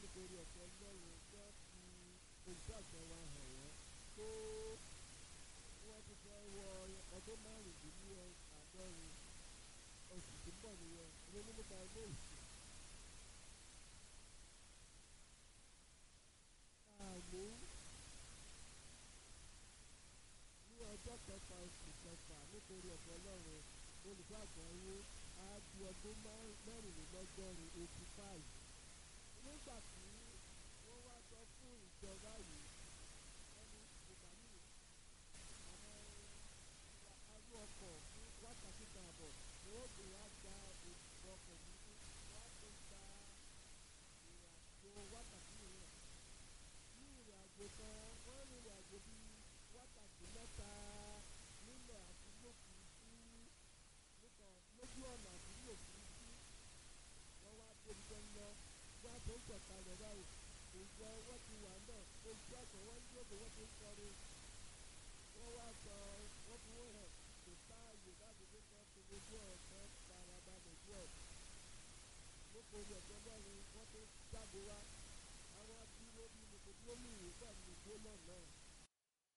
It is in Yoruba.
nítorí ọ̀pọ̀ ọlọ́run jẹ́ fi òṣìṣẹ́ àgbẹ̀ wa hàn wọ́n tó wọ́n ti fẹ́ wọ ọdún márùndínláàádọ́rin oṣù tó ń bọ̀ nìyẹn ronú nípa ilé ìsìn. àmú ní ọjọ́ kẹfà oṣù kẹfà nítorí ọ̀pọ̀ ọlọ́run olùkọ́ àgbáyé á di ọdún mẹ́rìnlélọ́gọ́rin eighty five nígbà tí wọ́n wá sọ fún ìjọba yìí wọ́n ní bùkálí àwọn arú ọkọ̀ fún wákàtí kan àbọ̀ ni wọ́n gbé wá gba òṣìṣẹ́ ọkọ̀ nínú wọ́n á tó gba ìrìnàjò wákàtí mìíràn ní ìrìnàjò kan wọ́n rin ìrìnàjò bíi wákàtí mẹ́ta nílẹ̀ àti lókùrúkú nípa lójú ọ̀nà àti ní òfurufú wọ́n wá débi tó ń lọ bí a tó ń sọ̀kalẹ̀ báyìí ìjọ wọ́n ti wà náà ojú àtọ̀ wọ́n ń dúró wọ́n ti ń kọrin wọ́n wá sọ wọ́n fi wọ́n hàn kò sáàyè láti fi kọ́ fi ojú ọ̀kan farabalẹ̀ díẹ̀ nípa orí ọ̀gbẹ́ lọ́run wọ́n tó jáde wá àwọn dúró bí mo kò dúró ní ìwé pẹ̀lú ìgbó náà náà